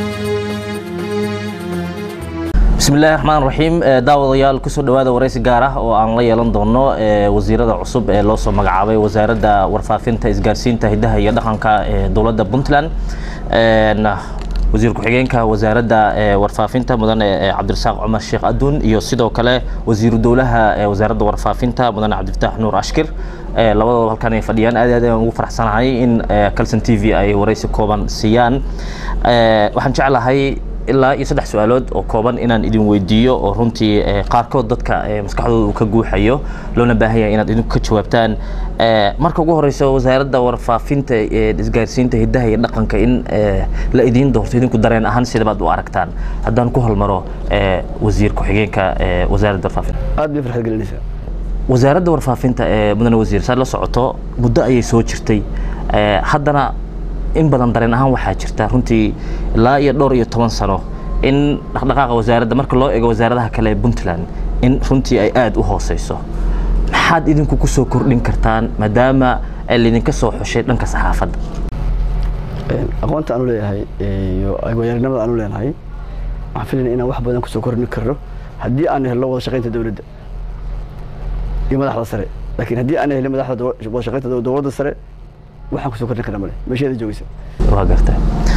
bismillahi raxmaan raxiim daawadayaal kusoo dhawaada waraysi gaar ah oo aan la yeelan doono wasiirada cusub ee loo soo magacaabay wasaaradda warfaafinta isgaarsiinta hidaha iyo dhaqanka ee dowladda puntland wasiir ku-xigeenka wasaaradda warfaafinta mudane cabdirasaaq cumar sheekh aduun iyo sidoo kale wasiiru dowlaha wasaaradda warfaafinta mudane cabdifataax nuur ashkir labadooda halkan ay fadhiyaan aad aad ayaan ugu faraxsanahay in calson t v ay waraysi kooban siiyaan waxaan jeclahay ilaa iyo saddex su-aalood oo kooban inaan idin weydiiyo oo runtii qaarkood dadka maskaxdooda uu ka guuxayo loona baahan yahay inaad idinku ka jawaabtaan marka ugu horeysa wasaaradda warfaafinta isgaarsiinta hidaha iyo dhaqanka in la idiin doorto idinku dareen ahaan sidabaad u aragtaan haddaan ku hormaro wasiir ku-xigeenka wasaaradda warfaafinta aad bay farxad gelinaysaa wasaaradda warfaafinta ee mudane wasiir saad la socoto muddo ayay soo jirtay haddana in badan dareen ahaan waxaa jirta runtii ilaa iyo dhowr iyo toban sano in dhaqdhaqaaqa wasaaradda marka loo eego wasaaradaha kale ee puntland in runtii ay aada u hooseyso maxaad idinku kusoo kordhin kartaan maadaama laydinka soo xushay dhanka saxaafadda aqoonta aanu leeyahay iyo waayarinimada aanu leenahay waxaan filayna inaan wax badan kusoo kordhin karno haddii aan helno wada shaqaynta dowladda iyo madaxda sare laakiin haddii aan helin madaxda wada shaqaynta dowladda sare waxaan kusoo kordhin karna male meesheeda joogaysa waa garta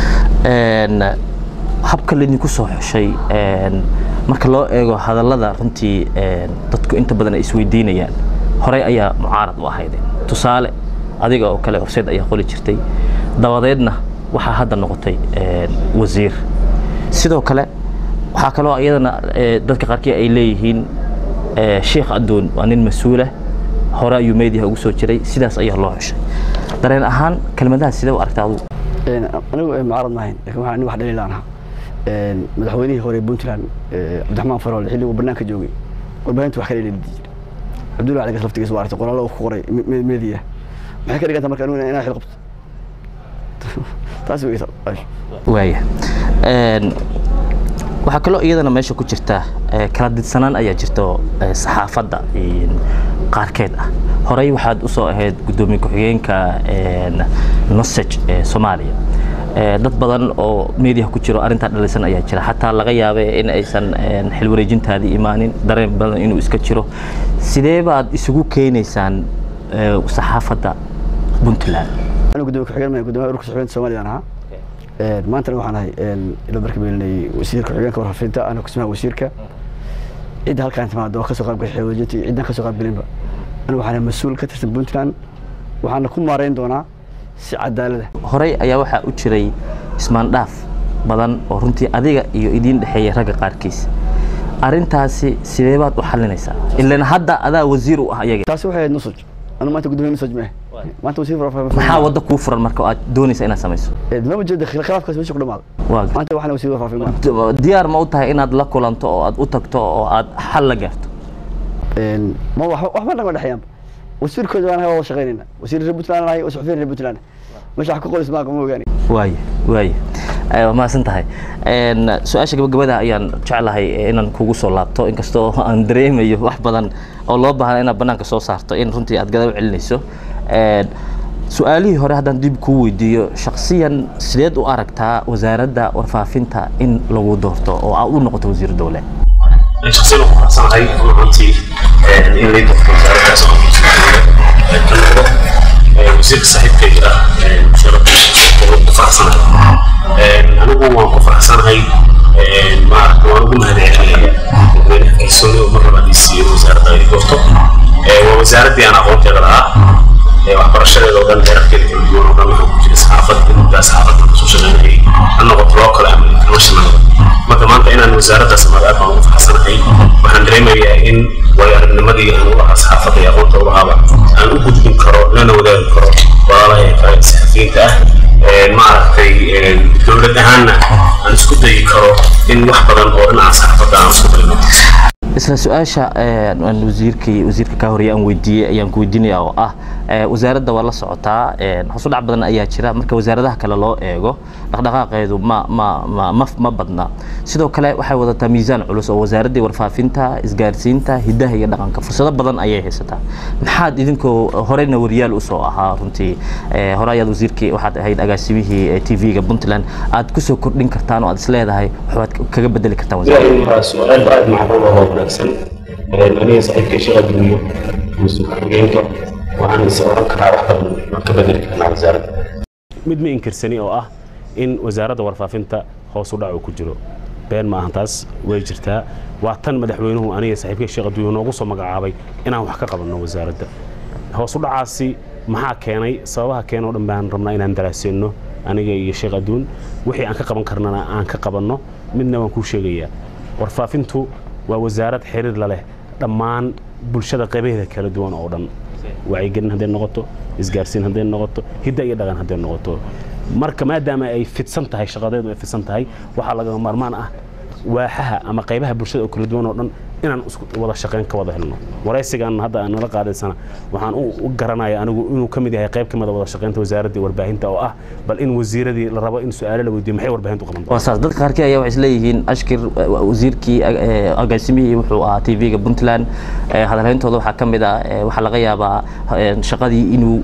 habka laydinku soo xushay marka loo eego hadallada runtii dadku inta badan ay isweydiinayaan horey ayaa mucaarad u ahaydeen tusaale adiga oo kale horseed ayaa qoli jirtay dabadeedna waxaa hadda noqotay wasiir sidoo kale waxaa kaloo iyadana dadka qaarkii ay leeyihiin sheekh adoon waa nin mas-uulah hore ayuu meediyaha ugu soo jiray sidaas ayaa loo xushay dareen ahaan kelmadahaas sidee u aragta adigu anigu mucaarad maahayn lakin waxaan nin wax dhaliilaan ahaa madaxweynihii hore puntland cabdiraxmaan faroole xilliguu banaanka joogay warbaahinta wax ka dhaliili jiray cabdullahi caligas laftigiisa waa aragtay qoraallo ku qoray meediya maxay ka dhiganta marka anigu inaa xil qabto taas weysa waaya waxaa kaloo iyadana meesha ku jirta kala didsanaan ayaa jirto saxaafadda qaarkeed ah horey waxaad u soo ahayd guddoomiye ku-xigeenka nosage ee soomaaliya dad badan oo meediyaha ku jiro arrintaa dhalisan ayaa jira xataa laga yaabay in aysan xil wareejintaadii imaanin dareen badan inuu iska jiro sidee baad isugu keenaysaan saxaafadda puntland anigu guddoomiye ku-xigeen ma guddoomiyaha ururka suxufiyiinta soomaaliya aan ahaa maantana waxaan ahay ilo marka meelinay wasiirka ku-xigeenka warfaafinta ana kusmaha wasiirka cidda halkaan timaado oo kasoo qaybgashay xilwareejinta iyo ciddaan kasoo qaybgelinba anigu waxaan mas-uul ka tirsan puntland waxaana ku maarayn doonaa si cadaalada horey ayaa waxaa u jiray ismaandhaaf badan oo runtii adiga iyo idiin dhexeeya ragga qaarkiis arrintaasi sidee baad u xalinaysaa ilan hadda adaa wasiir u ah iyaga taasi waxay ahayd nusaj anu maanta guddoomiye nusaj maahe maanta wasiir maxaa wadda kuu furan marka aad doonaysa inaad samayso maba jeeda khilaafkaas meesha ku dhamaada waa maanta waxaan wasiir warfaafin maa diyaar ma u tahay inaad la kulanto oo aad u tagto oo aad xal la gaarto ma waxba nama dhexeeyaanba wasiirkooda waan wada shaqaynayna wasiir reer puntland nahay oo suxufiyin reer puntland meesha wax ka qolis maaqa ma ogaani waaya waaya waa mahadsan tahay su-aasha gabagabada ayaan jeclahay inaan kugu soo laabto inkastoo aan dareemayo wax badan oo loo baahna inaad banaanka soo saarto in runtii aad gadaal celinayso su-aalihii hore haddaan dib kuu weydiiyo shaksiyan sideed u aragtaa wasaaradda warfaafinta in lagu doorto oo aad u noqoto wasiir dowle shaksiyan ku faraxsanahay runtii in lay doorto wasaaraddaas oo ka noqdo wasiirka saaxiibkayga ah sharaf ku faraxsanahay anigu waan ku faraxsanahay maaragta waan ugu mahadcelinaya kalsooni oo mar labaad ii siiyey wasaaradda ay doorto waa wasaaraddii aan aqoonteeda lahaa waxbarashadeeda oo dhan heerarkeeda kala duwan oo dhan waxaa ku jira saxaafad muddaa saxaafadda kasoo shaqaynayay ha noqoto local ama international marka maanta inaan wasaaraddaas amaad aad baan ugu faraxsanahay waxaan dareemayaa in waayo aragnimadii aan u lahaa saxaafadda iyo aqoonta u lahaaba aan u gudbin karo lana wadaagi karo walaalaha kale saxafiyiinta ah maaragtay dowlad ahaanna aan isku dayi karo in wax badan oo dhinaca saxaafadda aan isku dayno isla su-aasha aan wasiirkii wasiirka ka horeeye aan weydiiyey ayaan ku weydiinaya oo ah wasaaradda waa la socotaa hoos u dhac badan ayaa jira marka wasaaradaha kale loo eego dhaqdhaqaaqeedu ma ma ma ma ma badna sidoo kale waxay wadataa miisaan culus oo wasaaraddii warfaafinta isgaarsiinta hiddaha iyo dhaqanka fursado badan ayay haysataa maxaad idinkoo horeyna wariyaal usoo ahaa runtii hore ayaad wasiirkii waxaad ahayd agaasimihii t v-ga puntland aad kusoo kordhin kartaan oo aad is leedahay waxbaad kaga bedeli kartaan wasaaradda su-aal aad macquul oo wanaagsan aniga saaxiibka sheekh adduunyo mas-uul ku-xigeenka waxaan is oran karaa wax badan waan ka bedeli karnaa wasaaradda mid ma inkirsani oo ah in wasaaradda warfaafinta hoos u dhac uu ku jiro been ma ahan taas way jirtaa waa tan madaxweynuhu aniga saaxiibka sheekh adduunyo noogu soo magacaabay inaan wax ka qabanno wasaaradda hoos u dhacaasi maxaa keenay sababaha keenoo dhan baan rabnaa inaan daraaseenno aniga iyo sheekh adduun wixii aan ka qaban karnana aan ka qabanno midna waan kuu sheegayaa warfaafintu waa wasaarad xiriir la leh dhammaan bulshada qaybaheeda kala duwan oo dhan wacyigelin hadday noqoto isgaarsiin hadday noqoto hidda iyo dhaqan hadday noqoto marka maadaama ay fidsan tahay shaqadeedu ay fidsan tahay waxaa lagama maarmaan ah waaxaha ama qaybaha bulshada oo kala duwan oo dhan inaan isku wada shaqayn ka wada helno waraysigan hadda aan nala qaadaysana waxaan u garanaya anigu inuu ka mid yahay qayb ka mid a wada shaqaynta wasaaradda warbaahinta oo ah bal in wasiiradii la rabo in su-aalo la weydiiyo maxay warbaahintu qaban waa saas dadka qaarkii ayaa waxay isleeyihiin ashkir wasiirkii agaasimihii wuxuu ahaa t v-ga puntland hadalhayntooda waxaa ka mid ah waxaa laga yaabaa shaqadii inuu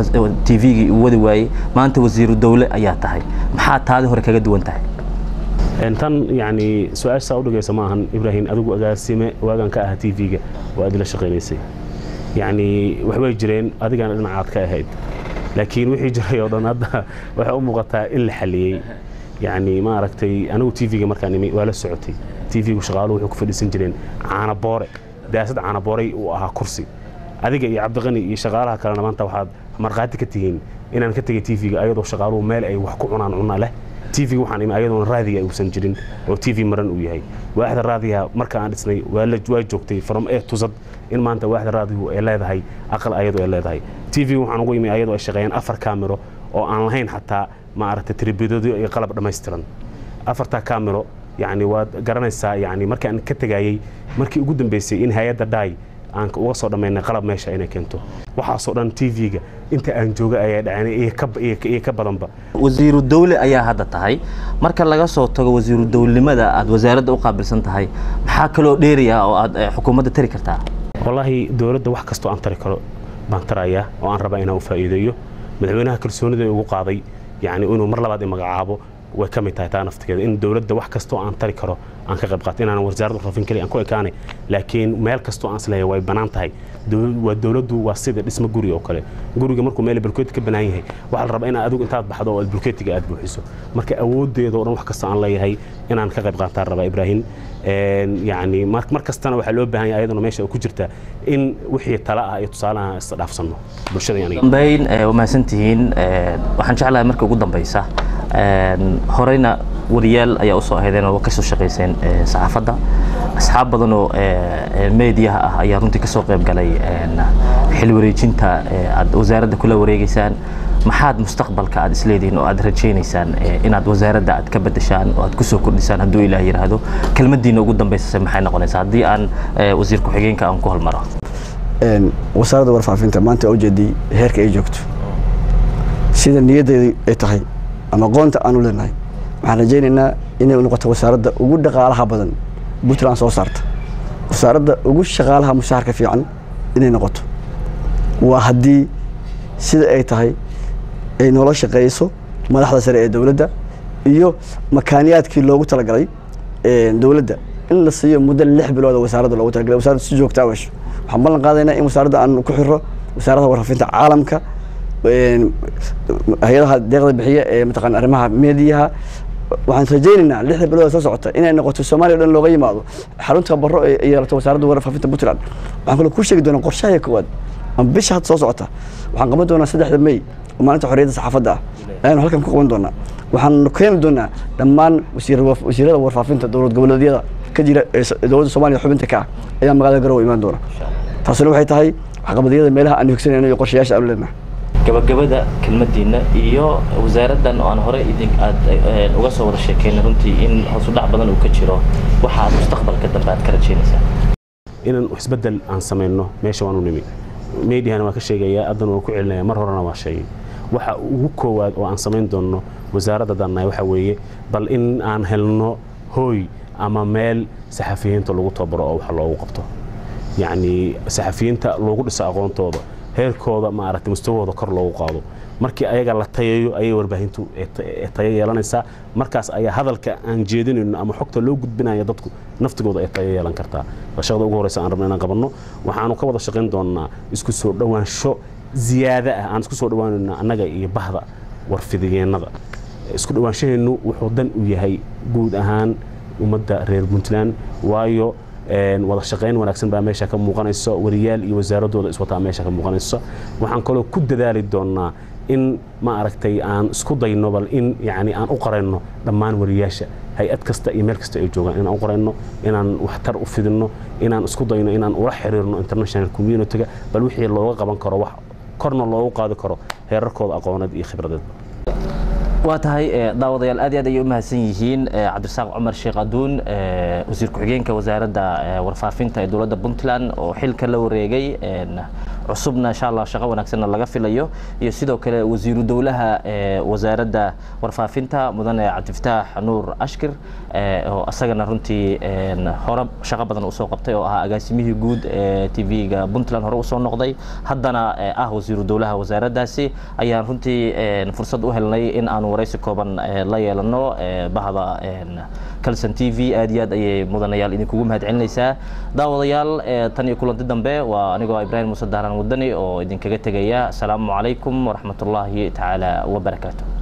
t v-gii uu wadi waayey maanta wasiiru dowle ayaa tahay maxaa taadi hore kaga duwan tahay tan yani su-aashaa udhigaysa ma ahan ibraahim adigu agaasime waagan ka aha t v-ga oo aad ila shaqaynaysay yani waxbay jireen adigana dhinacaad ka ahayd laakiin wixii jiray oo dhan hadda waxay u muuqataa in la xaliyey yani maaragtay anigu t v-ga markaan imi waa la socotay t v-gu shaqaaluhu waxay ku fadhiisan jireen caanaboore daasad caanabooray uu ahaa kursi adiga iyo cabdiqani iyo shaqaalaha kalena maanta waxaad markhaati ka tihiin inaan ka tegay t v-ga ayadoo shaqaaluhu meel ay wax ku cunaan cunna leh t v waxaan imi ayadoona raadiga uusan jirin oo t v maran uu yahay waaxda raadiga marka aan dhisnay waa joogtay from a to z in maanta waaxda raadigu ay leedahay aqal ayadu ay leedahay t v waxaan ugu imi ayadoo ay shaqeeyaan afar kaamiro oo aan lahayn xataa maaragtay tribidoodio iyo qalab dhammaystiran afartaa kaamiro yani waad garanaysaa yani markaan ka tegayey markii ugu dambeysay in hay-adda dhaay aan uga soo dhammaynay qalab meesha inay keento waxaasoo dhan t v-ga inta aan jooga ayaa dhaceen iyo ka badanba wasiiru dowle ayaa hadda tahay marka laga soo tago wasiiru dowlnimada aad wasaaradda u qaabilsan tahay maxaa kaloo dheeriya oo aad xukuumadda tari kartaa wallaahi dowladda wax kastoo aan tari karo baan tarayaa oo aan rabaa inaan u faa'iideeyo madaxweynaha kalsoonida igu qaaday yani inuu mar labaad i magacaabo way ka mid tahay taa naftigeeda in dowladda wax kastoo aan tari karo aan ka qayb qaato inaan wasaaradda warfaafin kaliya aan ku ekaanay laakiin meel kastoo aan isleeyahay way bannaan tahay waa dowladdu waa sida dhismo guri oo kale guriga markuu meel bulkeeti ka bannaan yahay waxaa la rabaa inaad adigu intaad baxdo oo aad bulkeetiga aad buuxiso marka awooddeeda oo dhan wax kastoo aan leeyahay inaan ka qayb qaataan rabaa ibraahim yani mar kastana waxaa loo baahan yahay ayaduna meesha ku jirta in wixii tala ah iyo tusaalaha isdhaafsanno bulshada aniga dambayn waa mahadsantihiin waxaan jeclahay marka ugu dambaysa horeyna wariyaal ayaa usoo ahaydeen oo kasoo shaqayseen saxaafadda asxaab badan oo meediyaha ah ayaa runtii kasoo qayb galay xil wareejinta aad wasaaradda kula wareegeysaan maxaad mustaqbalka aad isleedihiin oo aad rajaynaysaan inaad wasaaradda aad ka bedeshaan oo aad kusoo kordhisaan hadduu ilaah yidhaahdo kelmadiina ugu dambaysase maxay noqonaysaa haddii aan wasiir ku-xigeenka aan ku halmaro wasaaradda warfaafinta maanta ujeedii heerka ay joogto sida niyaddeedu ay tahay ama aqoonta aanu leenahay waxaan rajaynaynaa inay noqoto wasaaradda ugu dhaqaalaha badan puntland soo saarta wasaaradda ugu shaqaalaha mushaharka fiican inay noqoto waa haddii sida ay tahay ay noola shaqeeyso madaxda sare ee dowladda iyo makaaniyaadkii loogu talagalay dowladda in la siiyo muddo lix bilood oo wasaaradda loogu talagalay wasaaradda si joogta a wesho waxaan ballan qaadaynaa in wasaaradda aan ku xiro wasaaradda warfaafinta caalamka hay-adaha deeqda bixiya ee mataqaan arrimaha meediyaha waxaan rajaynaynaa lixda bilood soo socota inay noqoto soomaaliya o dhan looga yimaado xarunta baro ee yeelato wasaaradda warfaafinta puntland waxaan kaloo ku sheegi doonaa qorshaha koowaad ama bisha hadda soo socota waxaan qaban doonaa saddexda may oo maalinta xorriyadda saxaafadda ah ayaanu halkan ku qaban doonaa waxaan keeni doonaa dhammaan wasiirada warfaafinta dowlad goboleedyada ka jira ee dowladda soomaaliya xubinta ka ah ayaa magaalada garowe imaan doona taasina waxay tahay waxqabadyada meelaha aan higsanayno iyo qorshayaasha aanu leenahay gabagabada kelmadiina iyo wasaaraddan oo aan hore idin aad uga soo wada sheekeynay runtii in hoos u dhac badan uu ka jiro waxaad mustaqbalka dambe aad ka rajaynaysaa inaan isbeddel aan samayno meesha waanu nimi mediahana waa ka sheegaya haddana waa ku celinaya mar horena waa sheegay waxa ugu koowaad oo aan samayn doonno wasaaradda dannahay waxa weeye bal in aan helno hooy ama meel saxafiyiinta lagu tabaro oo wax loogu qabto yacni saxafiyiinta loogu dhiso aqoontooda heerkooda maaragtay mustawahooda kor loogu qaado markii ayaga la tayayo ayay warbaahintu tayo yeelanaysaa markaas ayaa hadalka aan jeedinayno ama xogta loo gudbinaya dadku naftigooda ay tayo yeelan kartaa waa shaqada ugu horeysa aan rabno inaan qabanno waxaanu ka wada shaqayn doonnaa isku soo dhowaansho ziyaada ah aan isku soo dhowaanayno annaga iyo bahda warfidigeennada isku dhowaanshaheennu wuxuu dan u yahay guud ahaan ummadda reer puntland waayo wada shaqayn wanaagsan baa meesha ka muuqanayso wariyaal iyo wasaaradooda iswataa meesha ka muuqanayso waxaan kaloo ku dadaali doonnaa in ma aragtay aan isku dayno bal in yani aan u qarayno dhammaan wariyaasha hay-ad kasta iyo meel kasta ay joogaan inaan u qarayno inaan waxtar u fidinno inaan isku dayno inaan ula xiriirno international community-ga bal wixii looga qaban karo wax korna loogu qaadi karo heerarkooda aqooneed iyo khibradeed waa tahay daawadayaal aad iyo aad ayay u mahadsan yihiin cabdirasaaq cumar sheekh aduun wasiir ku-xigeenka wasaaradda warfaafinta ee dowladda puntland oo xilka la wareegay cusubna insha allah shaqo wanaagsanna laga filayo iyo sidoo kale wasiiru dowlaha wasaaradda warfaafinta mudane cabdifataax nuur ashkir oo asagana runtii hore shaqo badan usoo qabtay oo ahaa agaasimihii guud ee tv-ga puntland hore usoo noqday haddana ah wasiiru dowlaha wasaaraddaasi ayaan runtii fursad u helnay in aanu waraysi kooban la yeelano bahda calson t v aad iyo aad ayay mudanayaal idinkugu mahad celinaysaa daawadayaal tan iyo kulanti dambe waa anigoo ibraahim muuse daaran wadani oo idinkaga tegaya asalaamu calaykum waraxmatullaahi tacaala wabarakaatu